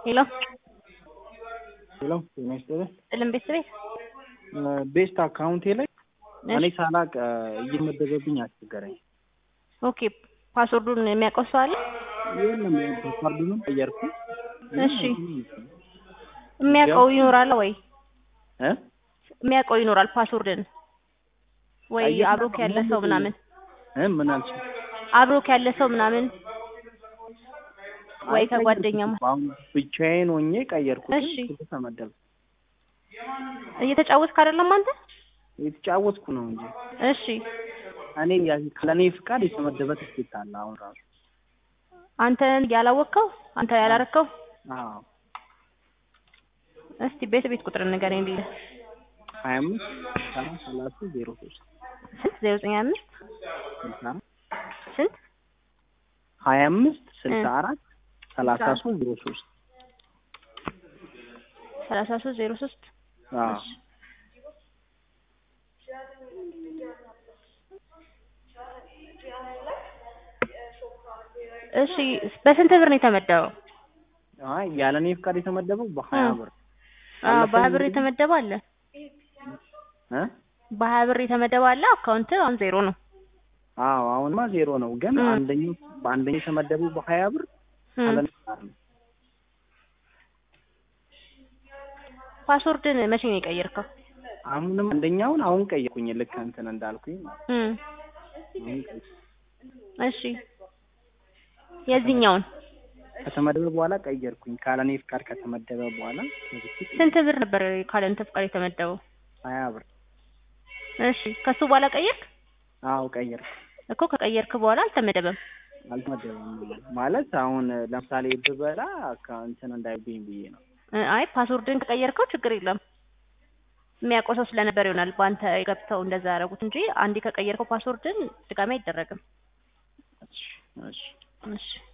ሄሎ ሄሎ ጤና ይስጥልኝ። ጥልም ቤት ቤት ቤስት አካውንቴ ላይ እኔ ሳላቅ እየመደበብኝ አስቸገረኝ። ኦኬ ፓስወርዱን የሚያውቀው ሰው አለ? የለም ፓስዋርዱንም ቀየርኩ። እሺ የሚያውቀው ይኖራል ወይ? እ የሚያውቀው ይኖራል ፓስወርድን ወይ አየህ፣ አብሮክ ያለ ሰው ምናምን እ ምን አልሽ? አብሮክ ያለ ሰው ምናምን ወይ አይ ከጓደኛ ቀየርኩት። አሁን ብቻዬን ሆኜ ቀየርኩት። እሺ። ስልክ ተመደብ እየተጫወትክ አይደለም አንተ? የተጫወትኩ ነው እንጂ እሺ እኔ ያ- ካለኔ ፍቃድ የተመደበ ትኬት አለ አሁን ራሱ። አንተ ያላወቅከው አንተ ያላረከው አዎ እስቲ ቤት ቤት ቁጥር ንገረኝ ልልህ ሀያ አምስት ሰላሳ ሰላሳ ዜሮ ሶስት ስንት ዜሮ ዘጠኝ አምስት ስልሳ ስንት ሀያ አምስት ስልሳ እ አራት ሰላሳ ሶስት ዜሮ ሶስት ሰላሳ ሶስት ዜሮ ሶስት አዎ እሺ በስንት ብር ነው የተመደበው? አይ ያለኔ ፍቃድ የተመደበው በሀያ እ ብር አዎ አለፈኝ በሀያ ብር እንግዲህ የተመደበ አለ። እ በሀያ ብር የተመደበ አለ። አካውንት አሁን ዜሮ ነው። አዎ አሁንማ ዜሮ ነው። ግን እ አንደኛው በአንደኛው የተመደበው በሀያ ብር እ ያለኔ ፍቃድ ነው። ፓስወርድን መቼ ነው የቀየርከው? አሁንም አንደኛውን አሁን ቀየርኩኝ ልክ እንትን እንዳልኩኝ ማለት እ ነው። አሁን ቀየርኩኝ። እሺ የዚህኛውን ከተመደበ በኋላ ቀየርኩኝ። ካለኔ ፍቃድ ከተመደበ በኋላ ከዚህ ስንት ብር ነበር ካለ አንተ ፍቃድ የተመደበው? ሀያ ብር እሺ ከሱ በኋላ ቀየርክ አዎ ቀየርኩ። እኮ ከቀየርክ በኋላ አልተመደበም። አልተመደበም ማለት አሁን ለምሳሌ ብበላ ከእንትን እንዳይብኝ ብዬ ነው። እ አይ ፓስወርድን ከቀየርከው ችግር የለም። የሚያውቀው ሰው ስለነበር ይሆናል በአንተ ገብተው እንደዛ ያደረጉት እንጂ አንዴ ከቀየርከው ፓስወርድን ድጋሚ አይደረግም። እሺ እሺ እሺ